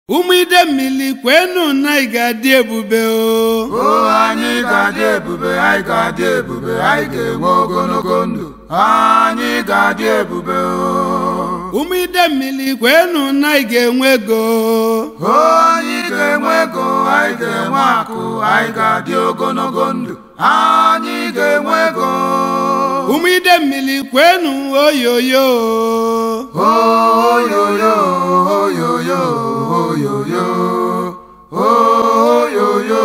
ụmụ ide mmiri kwenu na ị ga-adị ebube o o anyị ga-adị ebube anyị ga-adị ebube anyị ga-enwe ogologo ndụ anyị ga-adị ebube o ụmụ ide mmiri kwenu na ị ga-enwe ego o anyị ga-enwe ego anyị ga-enwe akụ anyị ga-adị ogologo ndụ anyị ga-enwe ego ụmụ ide mmiri kwenu oyoyo oyoyo oyoyo oyoyo oyoyo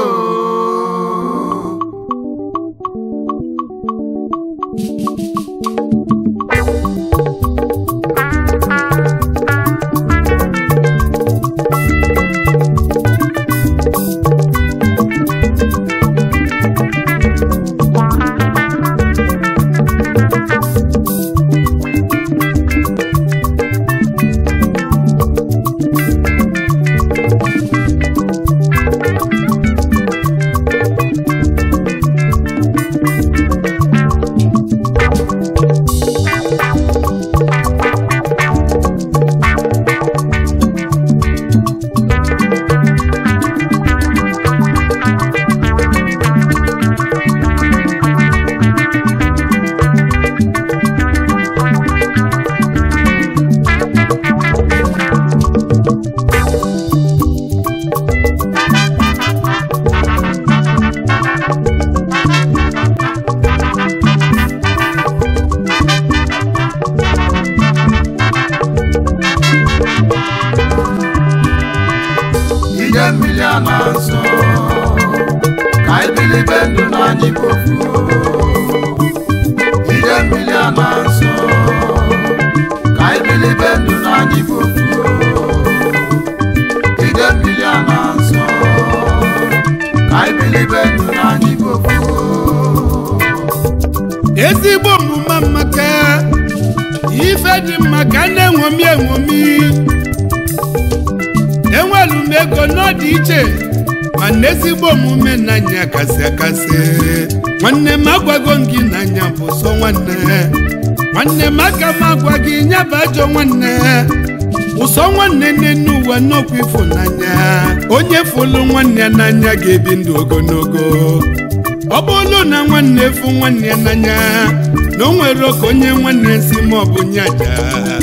ide mmiri a na-asọ ka ibilibe ndụ n'anyị bofu ide mmiri a na-asọ ka ibilibe ndụ n'anyị bofu ide mmiri a na-asọ ka ibilibe ndụ n'anyị bofu ezigbo omume amaka ife dị mma ka na-enwomi enwomi enwelu m ego n'ọdị iche mana ezigbo omume n'anya kasị akasị nwanne m agwago m gị n'anya bụ sọ nwanne nwanne m aka m agwa gị nyaba ajọ nwanne ụsọ nwanne n'enu ụwa n'okwu ịfụnanya onye fụlụ nwanne ya n'anya ga-ebi ndụ ogologo ọ bụrụ na nwanne fụ nwanne ya n'anya na o nwere oke onye nwanne si ma ọ bụ nyaja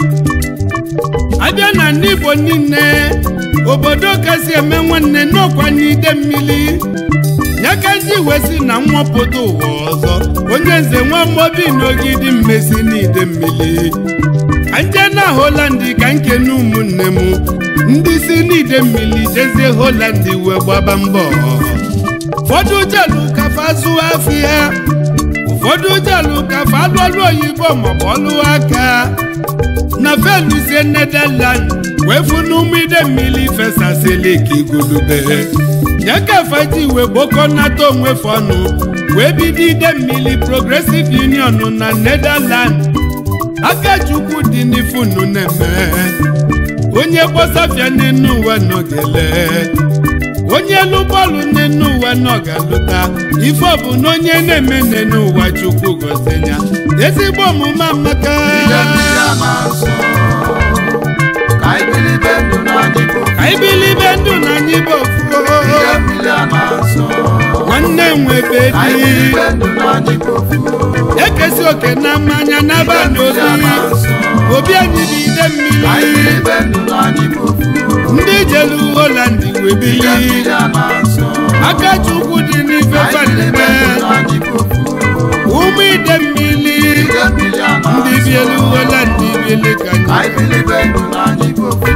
abịa na ndị Igbo niile obodo kasị eme nwanne n'ọkwa n'ide mmiri ya ka ndị wee si na nwapụta ụwa ọzọ onye nze nwa mobi n'ogidi mmesi n'ide mmiri ka nje na Holland ka nkene ụmụnne m ndị si n'ide mmiri jezie Holland wee gbaba mbọ ụfọdụ jelu kafa zụọ afịa ụfọdụ jelu kafa alụ ọlụ oyibo maọbụ ọlụ aka na feluzie Netherland wee fụ n'ụmụ ide mmiri fesasịlị ka igulube ya kafa ji wee gbokọnata onwe fọnụ wee bido ide mmiri Progressive Union na Netherland aka chukwu dị n'ifunu na-eme onye gbọsafịa n'enu ụwa nọgele onye elu bọọlụ n'enu ụwa nọ ga-alụta ife ọ bụ na onye na-eme n'enu ụwa chukwu gozie ya ezigbo omume amaka ide mmiri a na-asọ ka ibilibe ndụ n'anyị bofu ka ibilibe ndụ na anyị bụ ofuo ide mmiri a na-asọ nwanne nwebe ka dị ibilibe ndụ n'anyị bofu ekesi oke na mmanya n'abalị obi obi anyị bụ ide ka mmiri ibilibe ndụ n'anyị bofu ndị jelu Holland wee ide bili mmiri a na-asọ aka chukwu dị n'ife ka ibilibe fanime ndụ n'anyị bofu ụmụ ide mmiri ide mmiri a ndị na-asọ bielu Holland bili ka ka anyị ibilibe ndụ n'anyị bofu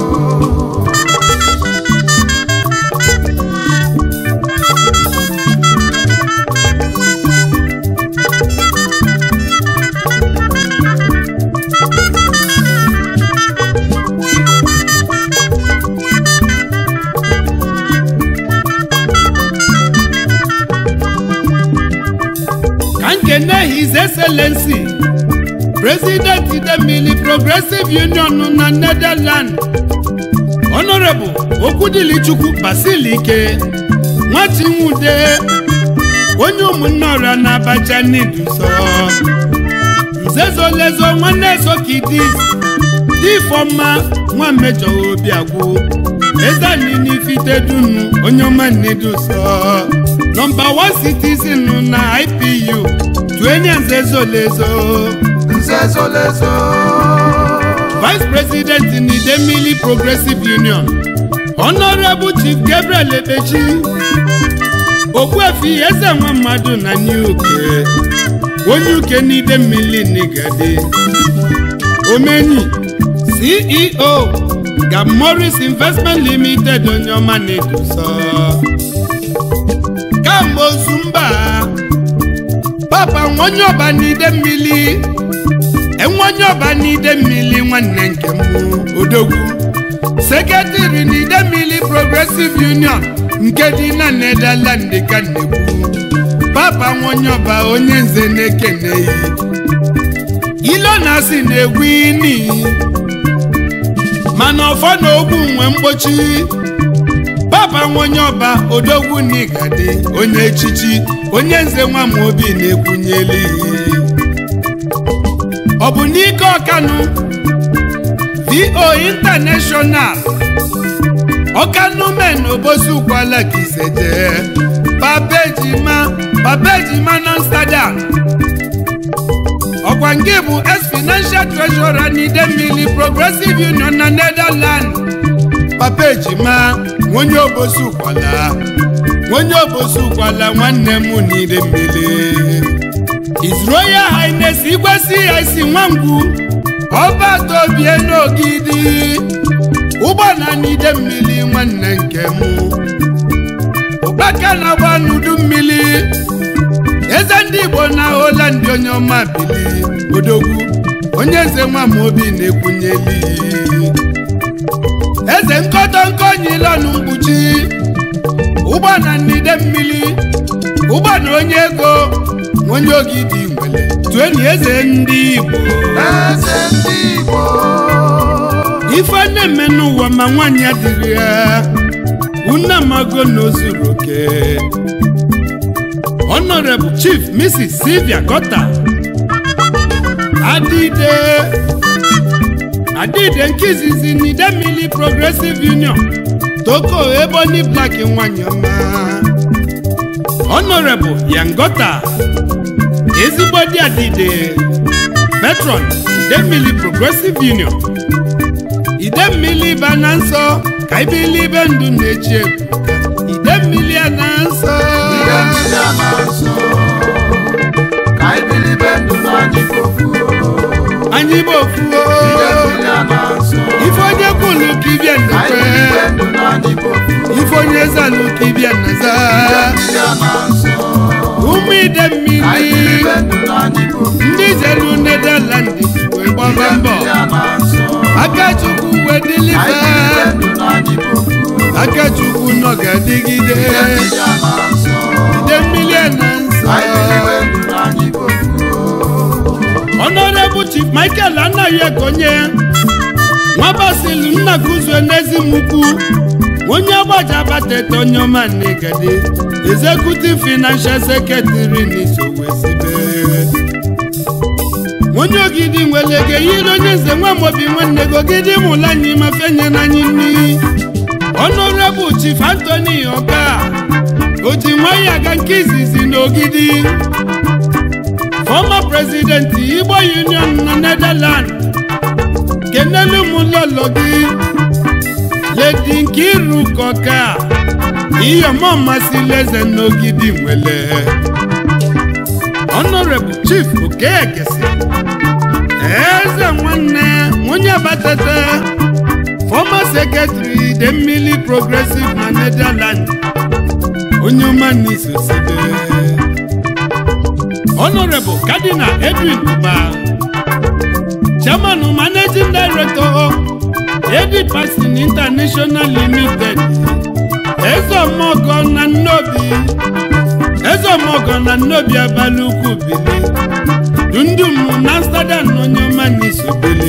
ka nkene his excellency president idemili progressive union na netherland honorable okwudilichukwu basilike nwatinwude onye ụmụnne ọra na abacha n'iduso nzezolezo nwanne sokidis difọma nwa mmejọ obi agwụ ezanini fitedunu onye ọma nneduso nọmba 1 citizen na ipu tuenye nze zolezo nze zolezo vice president n'idemili progressive union honorable chief gabriel ebechi okpuefi eze nwa mmadụ na new uke onye uke n'idemmili nigadi omenyi ceo gab morris investment limited onye ọma na-eduso kamgbe ozumba papa nwenye ọba n'ide mmiri enwenye ọba n'ide mmiri nwanne nke m odogwu sekretịrị n'ide mmiri progressive union nke dị na Netherland ka nnekwu papa nwenye ọba onye nze na-ekeneghị ilo na asị na-egwu ini mana ọfọ na ogbu nwe mgbochi papa nwenye ọba odogwu n'igadi onye echichi onye nze nwa m obi na-ekwunyeli ọ bụ n'ike ọkanụ vo international ọkanụ men obosi ụkwala ka iseje babejima babejima na amsterdam ọkwa nke bụ ex financial treasurer n'idemmili progressive union na netherlands papa ejima onye obosi ụkwala onye obosi ụkwala nwanne m n'ide mmiri His Royal Highness igwe CIC nwangwu ọba tobie n'ogidi ụgbọna n'ide mmiri nwanne nke m ụkpaka na-agba n'udu mmiri eze ndị Igbo na Holland onye ọma bili odogwu onye nze nwa m obi na-ekwunyeli eze nkọtọ nkọnyilọnụ mkpuchi ụgbọna n'ide mmiri ụgbọna onye ego onye ogidi nwere tueni eze ndị Igbo eze ndị Igbo ife na-eme n'ụwa ma nwaanyị adịrị ya unamago na ozuru oke Honorable Chief Mrs. Sylvia Gota Adide Adide nke izizi n'Idemili Progressive Union Toko Ebony Black nwanyị ọma Honorable Yangota ezigbo di Adide Patron Idemili Progressive Union Idemmili ba na nsọ ka ibili ibe ndụ na-echi ebuka Idemmili a na nsọ ihe mmiri a na-asọ ka ibilibe ndụ n'anyị pofu anyị bụ ofuo ihe mmiri a na-asọ ife onye kwulu ka ibia ka ibilibe nnekwe ndụ n'anyị pofu ife onye zalụ ka ibia nnaza ihe mmiri a na-asọ ụmụ ide ka mmiri ibilibe ndụ n'anyị pofu ndị jelu Netherland wee gbaba ihe mbọ mmiri a na-asọ Akachukwu wee ka dịlife ibilibe ndụ n'anyị pofu Akachukwu nọ ga-adịgide ihe mmiri a na-asọ ide mmiri a na nsọ ka ibilibe ndụ n'anyị pofu Honorable Chief Michael anaghị ekonye nwabasilu nna kuzue n'ezimukwu onye agbaja batete onye ọma negede executive financial secretary n'isowesibe onye ogidi nwelege yiri onye nze nwamobi nwanne gị ogidi mụla anyị mafenye n'anyị nni Honorable Chief Anthony Oka oji nwayọ aga nke izizi n'ogidi former president igbo union na netherlands kenelu m lọlọ gị ledi nkiru kọka iyọmọ masịla eze n'ogidi nwele honorable chief okekesi eze nwanne onye batata former secretary Idemmili progressive na netherlands onye ọma n'isosibe Honorable Cardinal Edwin Uba, Chairman and Managing Director, Edi Paxton International Limited, Ezomogo na Nnobi, Ezomogo na Nnobi Abalukwu Bili, Dundum na Amsterdam onye ọma n'isobele.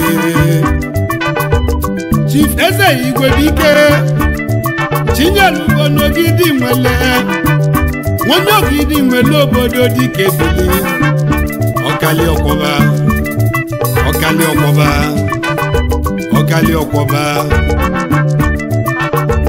Chief Eze Igwebike, Chinyelugo n'Ogidi Nwele, onye ogidi nwere obodo dịka ebili ọkali ọkwọba ọkali ọkwọba ọkali ọkwọba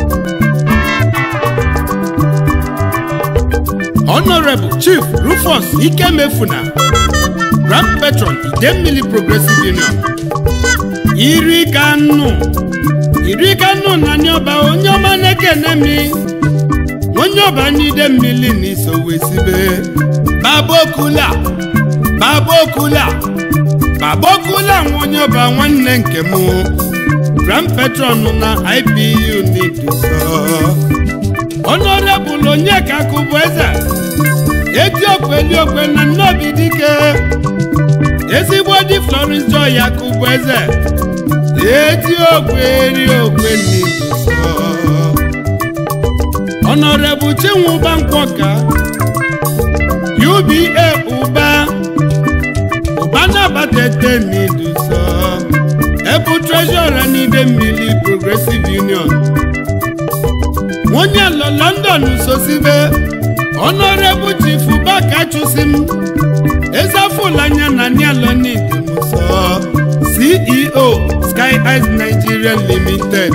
honorable chief rufus ikemefuna grand patron idemmili progressive union iri ka nnụ iri ka nnụ na nyọba onye ọma na-ekene mi onye ọba n'ide mmiri na iso wesibe babokula babokula babokula nwa onye ọba nwanne nke m grand patron na ipu n'iduso honorable onyeka akụbụ eze etiokwu eliokwe na nnobi dike ezigbo di florence joy akụbụ eze etiokwu eriokwe n'iduso honorable chinwụba nkwọka uba ụba ụba na-abatete n'iduso ebu treasurer n'ide mmiri progressive union nwonye lọ london sosibe honorable chief baka chụsim ezafulanya na nialọ n'idimuso ceo sky eyes nigeria limited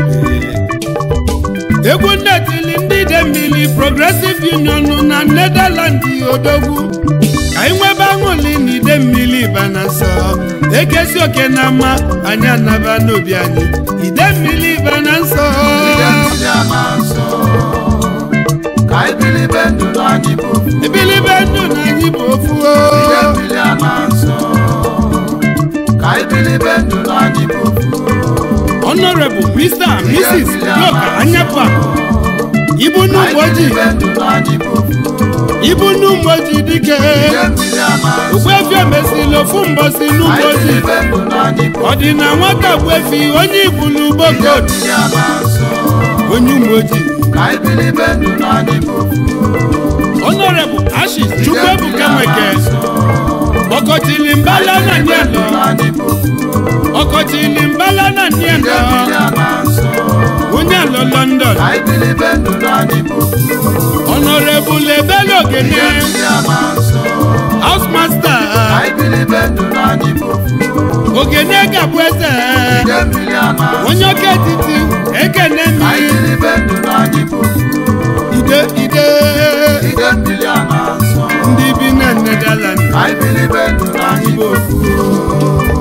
egwu nnetili ndị ide mmiri progressive union na netherland odogwu ka anyị nwebe aṅụli na ide mmiri banasọ ekesi oke na ama anyị anaba n'obi anyị ide mmiri bana nsọ Ide mmiri ama nsọ ka ibilibe ndụ na anyị bụ ofu ibilibe ndụ na anyị bụ ofu o. Ide mmiri ama nsọ ka ibilibe ndụ na anyị bụ ofu honorable mr and mrs yoka anyapụ ibu ka n'ụmụ ojii ibilibe ndụ na anyị bụ ofu ibu n'ụmụ ojii dike Ide mmiri ama nsọ ogbuefi emesili ofu mbọsi ka n'ụmụ ojii ibilibe ndụ na anyị bụ ọ dị na nwata gbuefi onye ibulu Ide bogod mmiri ama nsọ onye ụmụ ojii ka ibilibe ndụ na anyị bụ ofu honorable ashis Ide chukwuebuka mmiri ama nweke nsọ ọkọchili mbala na ibilibe ndụ nielo na anyị bụ ofu ọkọchili mbala na Ide nielo mmiri ama nsọ onye alọ london ka ibilibe ndụ na anyị bụ ofu honorable ebele ogene Ide mmiri ama nsọ house master ka ibilibe ndụ na anyị bụ ofu ogene gabụ eze Ide mmiri ama nsọ onye ọka etiti ekene ka mi ibilibe ndụ na anyị bụ ofu ide ide Ide mmiri ama nsọ ndị bi na netherland ka ibilibe ndụ na anyị bụ ofu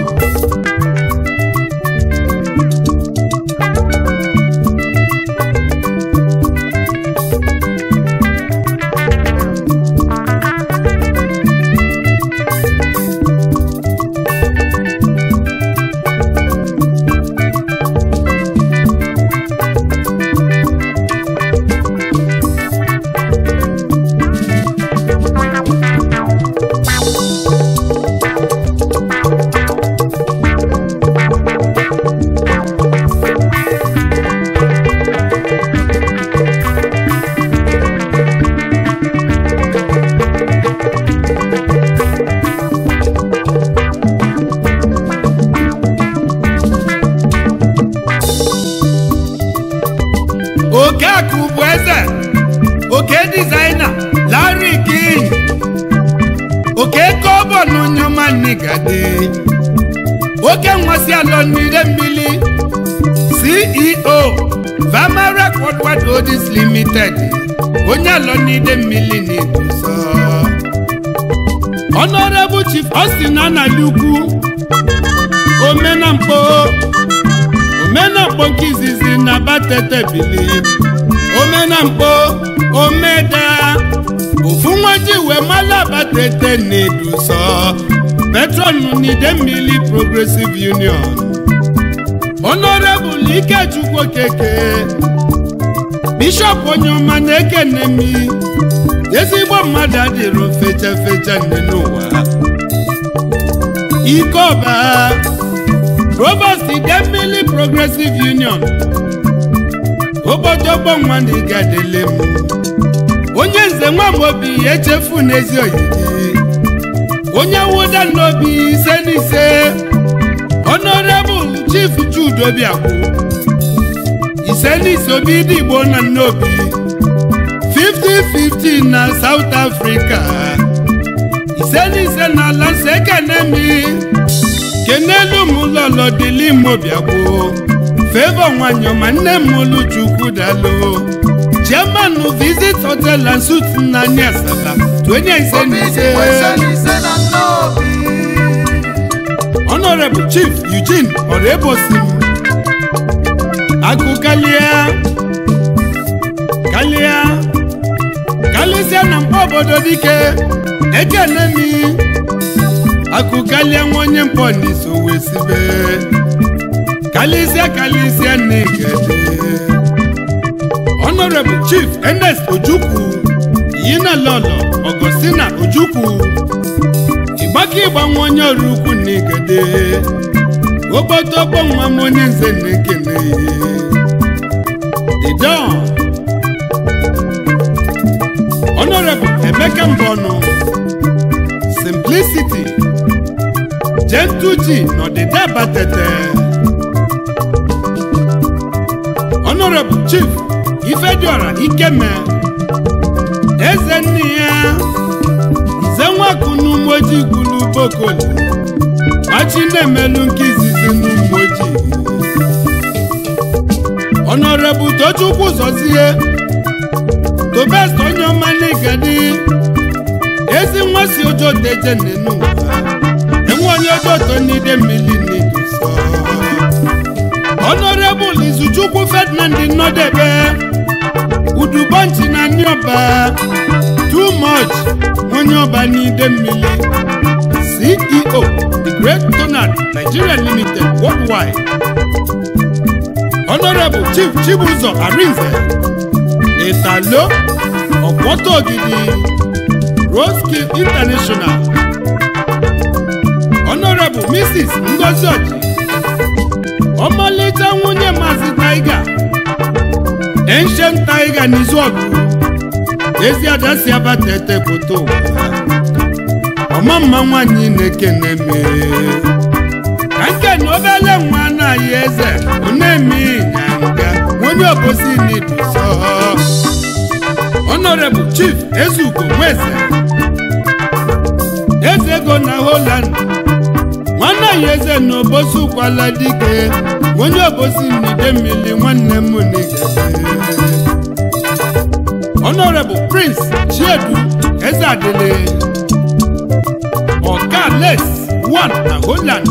okekụ bụ eze oke dizaina larry king oke kọbọ na onye ọma nigade oke nwasị alọ n'ire mmiri ceo vama record wadodis limited onye alọ n'ide mmiri na-eduso honorable chief austin anali ukwu omenamkpo omenamkpo nke izizi na batete bili omenamkpo omeda ofu nwaji wee mala batete na-eduso petron n'ide mmiri progressive union honorable ikechukwu okeke bishọp onyeọma na-ekene mi ezigbo mmadụ adịrị fecha fecha nne n'ụwa ike ọba provost idemmili progressive union ogbodogbo nwanne gadele m onye nze nwamobi echefu n'ezi oyidi onye nwụda n'obi ise n'ise honorable chief jude obiakwụ ise n'ise obi dị igbo na nnobi 50-50 na south africa ise n'ise na ala nsọ ekenemi kenelu m lọlọ dịli mobiagbo fevọ nwanyị ọma nne m olu chukwu dalụ chiema chairman visit hotel and suit na anyị asaba twenye ise na ise ise na nnobi honorable chief eugene orebosim akụ kalia kalia kalisia na mkpa obodo dike ekenemi akụ kalia nwa onye mpọ n'iso wee sibe kalisia kalisia n'igede honorable chief ernest ojukwu yina lọlọ ọgọstina ojukwu ịgbaka ịgbanwe onye ọrụ ukwu n'igede ogbotogbo nwa m onye nze na-ekene idon honorable emeka mbọnụ simplicity gentuji n'ọdịda batete honorable chief ifediora ikeme eze nne ya nze nwaku n'umoji gwulu bokoli machi na-emelu nke izizi n'umoji honorable tochukwu zọzie tobest onye ọma n'igadi ezi nwa si ojo deje nenu enwe onye ojoto n'ide mmiri n'iduso honorable izuchukwu ferdinand nnọdebe udubonchi na nioba too much onye ọba n'ide mmiri ceo the great donald nigeria limited worldwide honorable chief chibuzo arinze italo ọ̀pọ̀tọ̀ ògidì roski international honourable mrs ngozi ọjị ọmalịcha nwunye maazị taiga ancient taiga n'izuọgụ ezi ada si abata ete foto ụwa ọma mma nwanyị na-ekene me ka nke na obele nwa anaghị eze onemi nyanga onye obosi n'iduso honorable chief ezugo nweze eze ego na holland nwanne ya eze na obosi ụkwala dike onye obosi n'ide mmiri nwanne m n'igede honorable prince chiedu eze adịle ọka les one na holland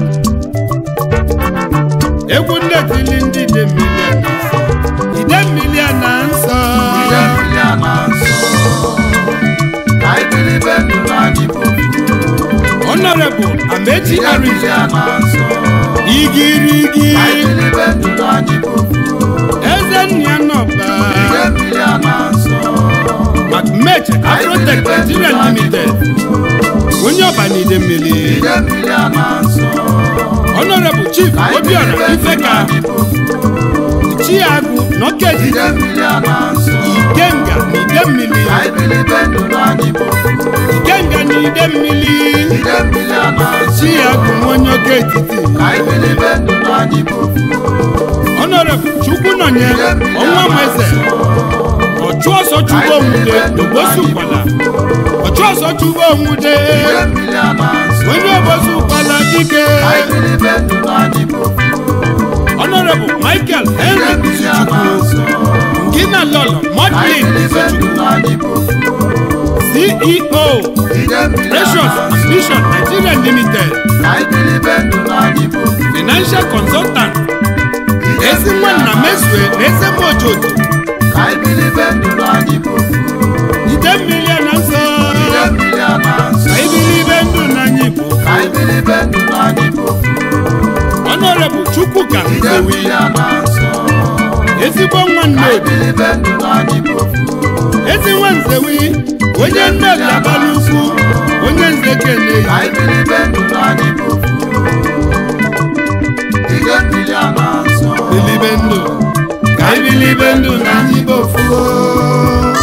egwu nnetili ndị ide mmiri a na nsọ ide mmiri a na nsọ ide mmiri a na nsọ ka ibilibe ndụ n'anyị bụ honorable amechi ide mmiri arinze a na nsọ igirigi ka ibilibe ndụ n'anyị bụ eze nna nọba ide mmiri a na nsọ macmech afrotech nigeria limited onye ọba n'ide mmiri ide mmiri a na nsọ honorable chief ka obiora ibilibe ndụ ifeka n'anyị bụ chiagụ nọkeji ide mmiri a na nsọ ikenga n'ide mmiri ka ibilibe ndụ n'anyị bụ ikenga n'ide mmiri ide mmiri a na nsọ chiagụ onye oke etiti ka ibilibe ndụ n'anyị bụ honorable chukwu nọnye ọnwa nweze ọchụ ọsọ chukwu onwude n'ogbosi ụkwala ọchụ ọsọ chukwu onwude ide mmiri a na nsọ onye ogbosi ụkwala dike ka ibilibe ndụ n'anyị bụ honorable michael ide henry mmiri a na izuchukwu nsọ ngina lọlọ ka modlin ibilibe ndụ izuchukwu n'anyị bụ ceo ide mmiri a precious na nsọ ambition nigeria limited ka ibilibe ndụ n'anyị bụ financial consultant ide ezi mmiri a nwanna na mesue na eze mojoto ka ibilibe ndụ n'anyị bụ ide mmiri a na nsọ ide mmiri a na nsọ ka ibilibe ndụ n'anya igbo ka ibilibe ndụ n'anyị bụ honorable chukwuka ide nzewi mmiri a na nsọ ezigbo nwanne ka obi ibilibe ndụ n'anyị bụ ezi nwa nzewi onye nne obi abalị ukwu onye nze keneyi ka ibilibe ndụ n'anyị bụ ide mmiri a na nsọ bilibe ndụ ka ibilibe ndụ n'anya igbo fuo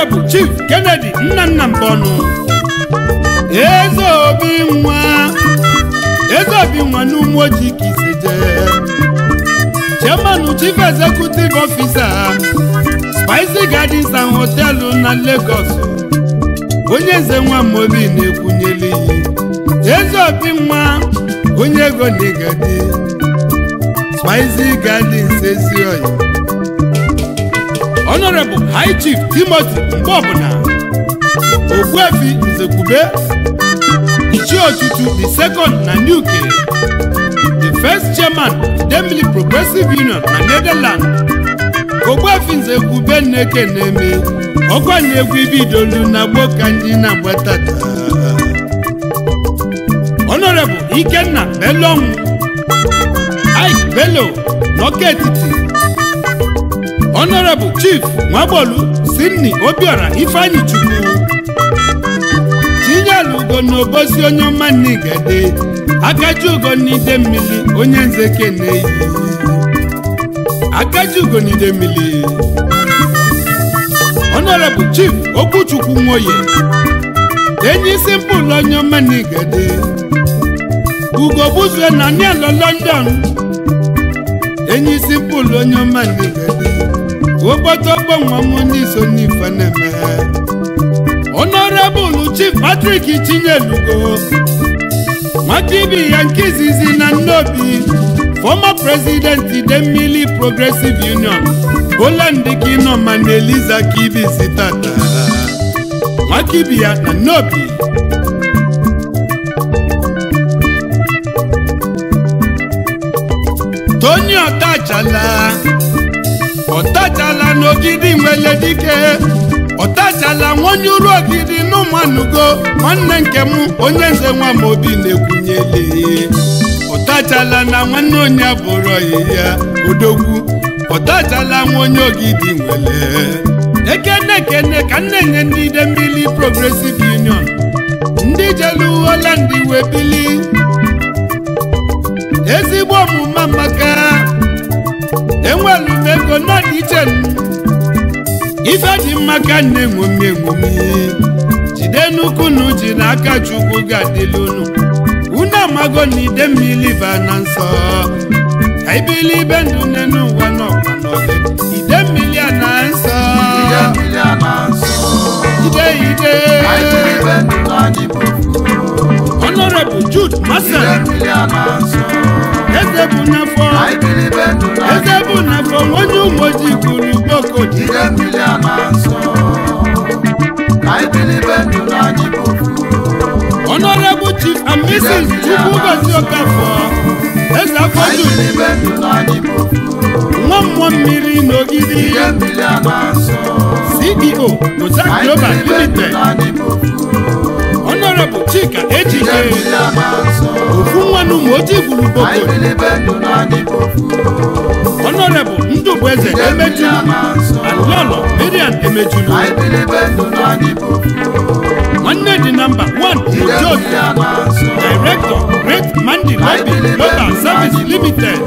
honorable chief kennedy nnanna mbọnụ eze obi nwa eze obi nwa n'ụmụ ojii ka iseje chairman chief executive officer spicy gardens and hotelu na lagos onye nze nwa mobi na-ekwunyeli eze obi nwa onye ego na igadi spicy gardens ezioyi honorable high chief timothy mgbe ọbụla ogbuefi nzekwube ichie otutu the second na nuke the first chairman demili progressive union na netherland ogbuefi nzekwube nneke na-eme ọkwa na-egwu ibidolu na gbo ka ndị na-agbatata honorable ikenna belonwu ike bello n'ọka etiti honorable chief nwagbolu sidney obiora ifeanyi chukwu tinyelugo n'obosi onye ọma n'igede akajiugo n'ide mmiri onye nze keneyi akajiugo n'ide mmiri honorable chief okwuchukwu nwoye enyi isi mpụlụ onye ọma n'igede ugo buzue na nielo london enyi isi mpụlụ onye ọma n'igede ogbotogbo nwa m n'iso n'ife na-eme honorable chief patrick chinyelugo nwata ibi ya nke izizi na nnobi former president idemmili progressive union poland kinoma na eliza kibisi tata nwata ibi ya na nnobi tony ọtachala ọtachala n'ogidi nwele dike ọtachala nwonye uru ogidi n'ụmụanụgo nwanne nke m onye nze nwa m obi na-ekwunyele ọtachala na nwanne onye abụrụ ya odogwu ọtachala nwa onye ogidi nwele ekene ekene ka nne nye ndị idemmili progressive union ndị jelu holand wee bili ezigbo omume maka enwelu m ego n'ọdị iche m ife dị mma ka nne enwomi enwomi jide n'ukwu na uji na aka chukwu ga-adịla unu unu amago na ide mmiri ba na nsọ ka ibili ibe ndụ nne n'ụwa n'ọkwa n'oge ide mmiri a na nsọ Ide mmiri a na-asọ. ide ide Anyị jiri ibe ndụ n'anyị bụ ofu. honorable jude Ide masan mmiri a na-asọ. eze bụ n'afọ Anyị jiri ibe ndụ n'anyị eze bụ n'afọ onye ụmụ ojii kwuru gbokodi Ide mmiri a na-asọ. Anyị jiri ibe ndụ n'anyị bụ ofu. honorable chief and mrs chukwugozi okafọ eze afọ Anyị jude jiri ibe ndụ n'anyị bụ ofu. nwa mmụọ mmiri n'ogidi Ide mmiri a na-asọ. ceo goza Anyị global jiri ibe ndụ limited n'anyị bụ ofu. honorable chika Ide ejike mmiri a na-asọ. ofu nwanne ụmụ ojii gburu Anyị boko jiri ibe ndụ n'anyị bụ ofu. honorable ndụbụeze Ide mmiri a emejulu na-asọ. alọlọ miriam emejulu Anyị jiri ibe ndụ n'anyị bụ ofu. nwanne dị namba 1 Ide ojoto mmiri a na-asọ. director great mandi lobby global service limited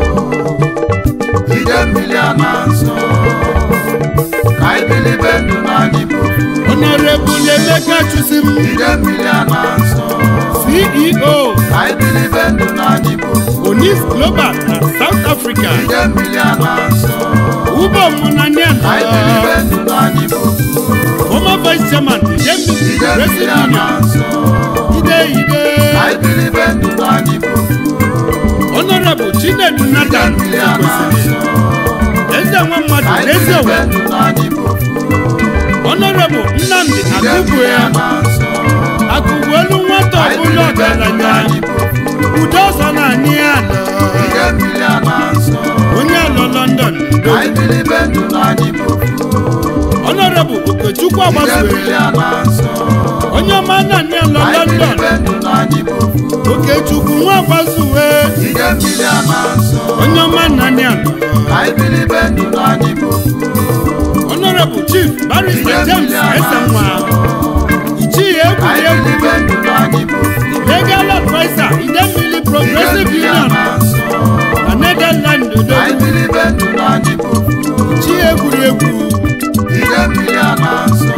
Ide mmiri a na-asọ. Ka anyị bilibe ndụ n'anyị bụ ofu. honorable emeka chusim Ide mmiri a na-asọ. ceo Ka anyị bilibe ndụ n'anyị bụ ofu. onis global na south africa Ide mmiri a na-asọ. ubomụnania Ka anyị bilibe ndụ n'anyị bụ ofu. former vice chairman idemili Ide mmiri progressive a union na-asọ. ide ide Ka anyị bilibe ndụ n'anyị bụ ofu. honorable chinedu Ide nathan mmiri a kwesịrị na-asọ. eze nwa mmadụ Ka anyị n'ezi bilibe owe ndụ n'anyị bụ ofu. honorable nnamdi Ide akụbụ mmiri ya a na-asọ. akụbụ elu nwata Ka anyị ọbụla bilibe ndụ ọgaranya n'anyị bụ ofu. udo ọzọ na anyị ala Ide mmiri a na-asọ. onye alọ london ndo Anyị bilibe ndụ n'anyị bụ ofu. honorable okechukwu Ide agbasue mmiri a na-asọ. onye ọma na anyị alọ Anyị london bilibe ndụ n'anyị bụ ofu. okechukwu nwa agbasue Ide mmiri a na-asọ. onye ọma na anyị alọ Anyị bilibe ndụ n'anyị bụ ofu. honorable chief barrister Ide james mmiri a esenwa ichie Anyị egwuregwu bilibe ndụ n'anyị bụ ofu. legal adviser idemili Ide progressive mmiri a union na-asọ. na netherland odo Anyị bilibe ndụ n'anyị bụ ofu. ichie egwuregwu Ide mmiri a na-asọ.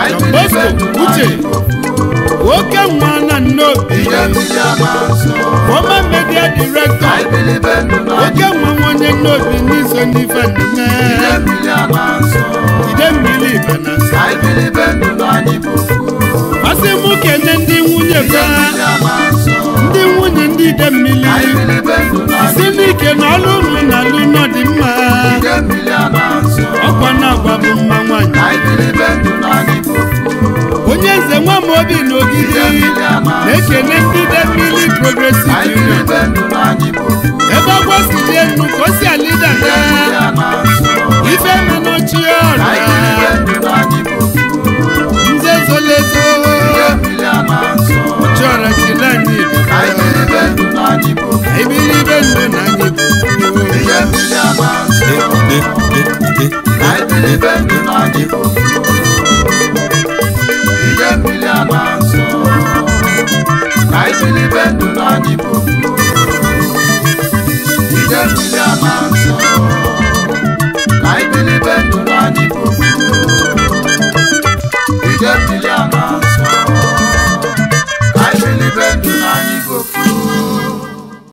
anyị Don bilibe Bosco ndụ na Uche anyị bụ ofu oke nwa na nnobi ihe mmiri ama nsọ former media director anyị bilibe ndụ na anyị oke nwa nwa onye nnobi n'iso n'ife ndume ihe mmiri ama nsọ ide mmiri banasa anyị bilibe ndụ na anyị bụ ofu masị mụ kene ndị nwunye ihe ba mmiri ama nsọ ndị nwunye ndị ide mmiri anyị bilibe ndụ na si anyị n'ike na ọlụ ụlọ na alụ nọ dị mma ihe mmiri ama nsọ ọkwa na-agwa bụ mma nwaanyị anyị bilibe ndụ na anyị bụ ofu onye nze nwa m obi n'ogidi ihe mmiri ama nsọ na-ekene ndị ide mmiri progresive anyị union bilibe ndụ na anyị bụ ofu ebe ọgwọ si lie nnu ka o si alida ihe mmiri na ama nsọ ife menochie anyị bilibe ọra ndụ na anyị bụ ofu nze zolezo ihe mmiri ama nsọ chọrọ chilani anyị bilibe ndụ na anyị bụ ofu ibilibe ndụ na anyị bụ ihe mmiri ama nsọ anyị bilibe ndụ na anyị bụ ofu ihe mmiri ama nsọ anyị bilibe ndụ na anyị bụ